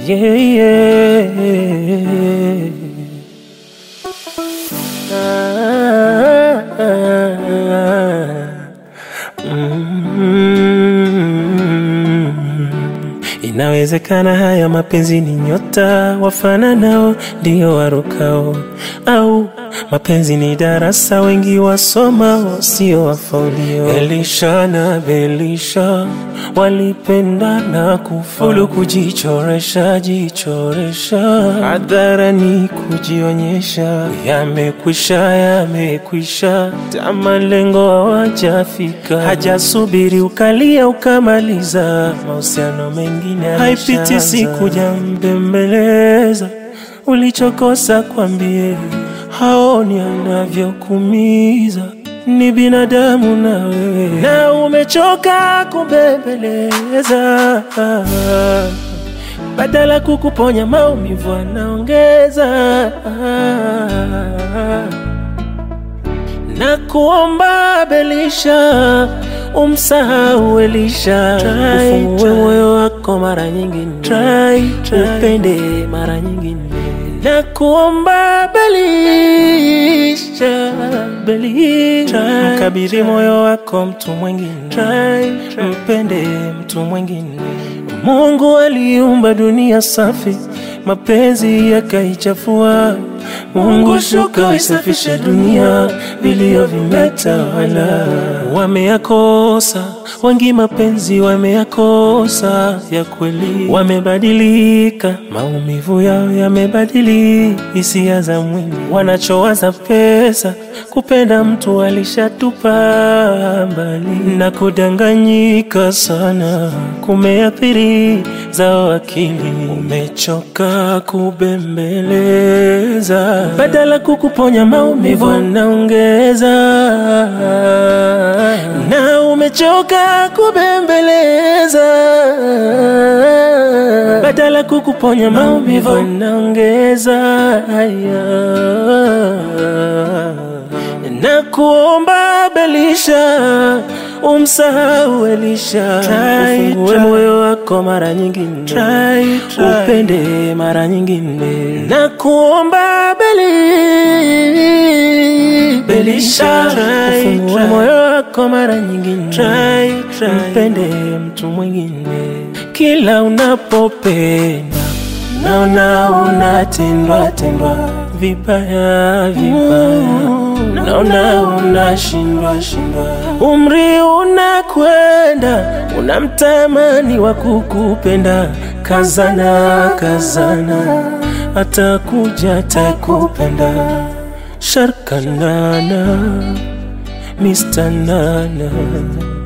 yeah, yeah. Ah, ah, ah. Mm. Inawezekana haya mapenzi ni nyota wafananao ndio warukao, au mapenzi ni darasa wengi wasomao sio wafaulio. Elisha na Belisha walipendana kufaulu, kujichoresha jichoresha hadharani, kujionyesha. Yamekwisha, yamekwisha, ta malengo hawajafika, hajasubiri ukalia ukamaliza, mahusiano mengine haipiti siku jambembeleza ulichokosa kwambie, haoni anavyokumiza ni binadamu na wewe, na umechoka kubembeleza, badala kukuponya maumivu anaongeza, na kuomba Belisha umsahau Elisha, ufungue moyo wako mara nyingine, upende mara nyingine na kuomba Belisha, Belisha, mkabidhi moyo wako mtu mwingine, mpende mtu mwingine. Mungu aliumba dunia safi, mapenzi yakaichafua. Mungu shuka isafishe dunia, vilio vimetawala. Wameyakosa wengi mapenzi, wameyakosa ya kweli, wamebadilika, maumivu yao yamebadili hisia za mwili, wanachowaza pesa, kupenda mtu alishatupa mbali, na kudanganyika sana kumeathiri zao akili. Umechoka kubembeleza, badala kukuponya maumivu anaongeza, na umechoka kubembeleza, badala kukuponya maumivu anaongeza haya na kuomba Belisha umsahau Elisha, ufungue moyo wako mara nyingine, upende mara nyingine, na kuomba Beli Belisha, ufungue moyo wako mara nyingine, mpende mtu mwingine. Kila unapopenda naona unatendwa tendwa vibaya vibaya, naona unashindwa shindwa, umri unakwenda, unamtamani wa kukupenda, kazana kazana, atakuja atakupenda, sharkanana Mr. Nana